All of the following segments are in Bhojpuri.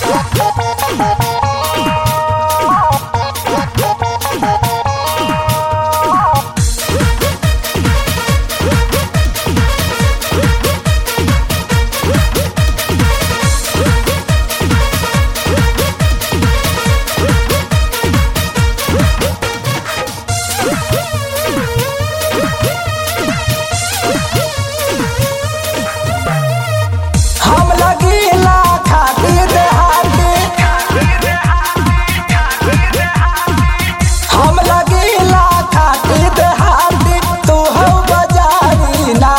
हम लगीला खातिर देहाती हम लगीला खातिर देहाती तू हो बजारी ना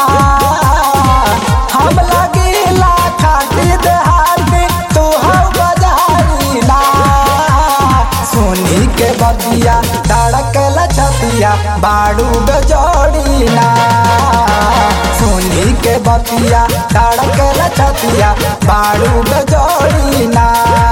हम लगीला खातिर देहाती तू हो बजारी ना सोनी के बगिया धड़कल छतिया बाड़ू गजोड़ी ना सोनी के बतिया धड़कल छतिया बाड़ू गजोड़ी ना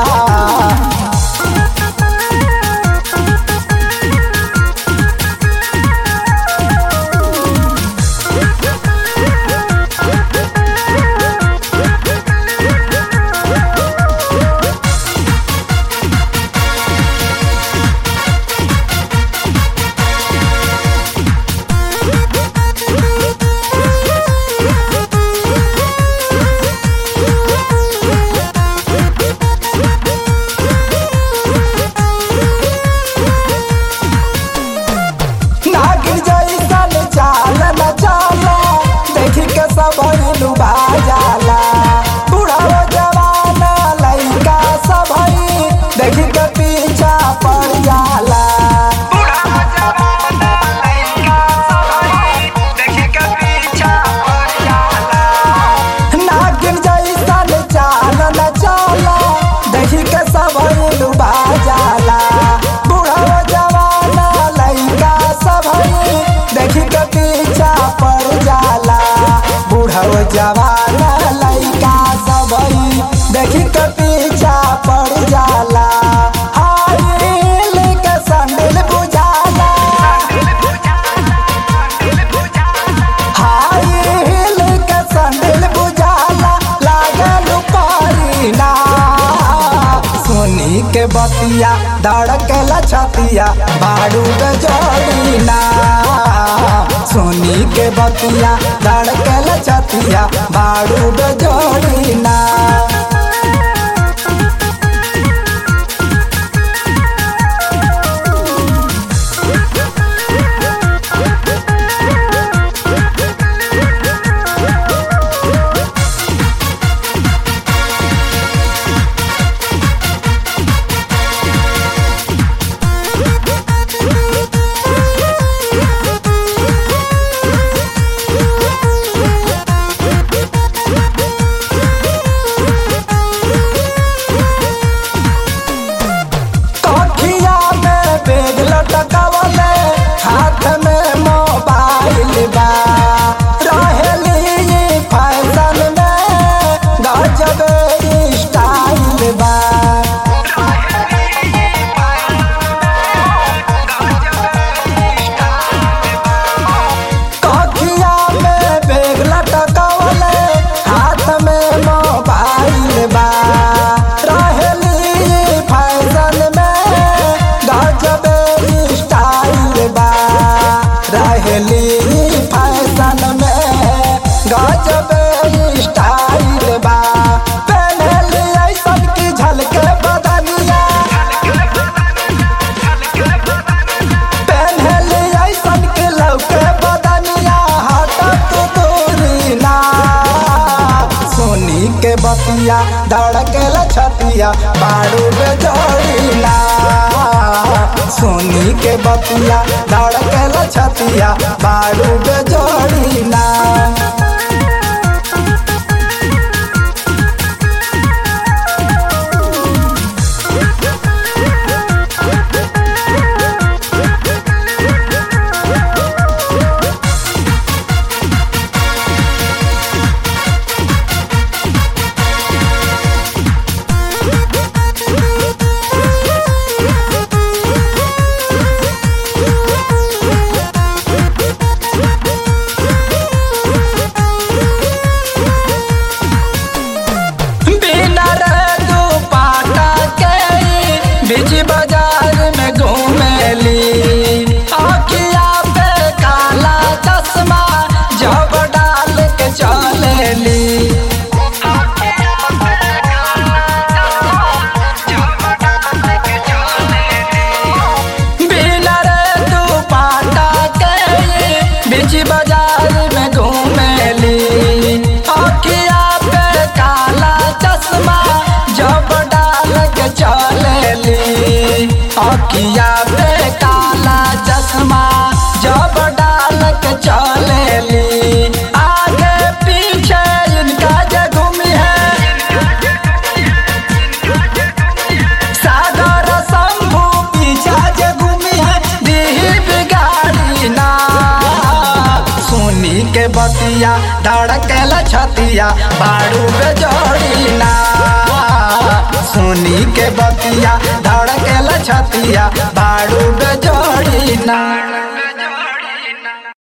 नागिन जैसन चाल न चाला देखी के सब लुभा जाला बुढ़ाओ जवान लइका सब देखी के पीछा पड़ जाला नागिन जैसन चाल न चाला देखी के सब लुभा जाला बुढ़ाओ जवान लइका सब देखी के पीछा पड़ जाला बुढ़ाओ जवान लइका सब देखी के पीछा पड़ जाला हाय हिल के संडिल बुझाला हाय हिल के संडिल बुझाला लागल पारीना सोनी के बतिया धड़कल छतिया बाड़ू गजोड़ीना सोनी के बतिया धड़कल छतिया बाड़ू गजोड़ीना कखिया में बैग लटकावले हाथ में मोबाइल बा रहेली फैशन में गजब स्टाइल बा कखिया में बैग लटकावले हाथ में मोबाइल बा रहेली फैशन में गजब स्टाइल बा रहेली फैशन में गजब स्टाइल बा पहनली ऐसन की झलके बदनिया पहनली ऐसन के लौके बदनिया हटत दूरी ना सोनी के बतिया धड़कल छतिया बाड़ू बेजोड़ी ना सोनी के बतिया धड़कल छतिया बाड़ू बेजोड़ी ना अखिया पे काला चश्मा जब डाल के चलेली आगे पीछे इनका जगुमी है सागर शंभू पीछा जगुमी है दी बिगाड़ी ना सुनी के बतिया धड़केला छतिया बाड़ू पे जोड़ी ना सुनी के बतिया धड़केला छतिया बाड़ू पे जोड़ी ना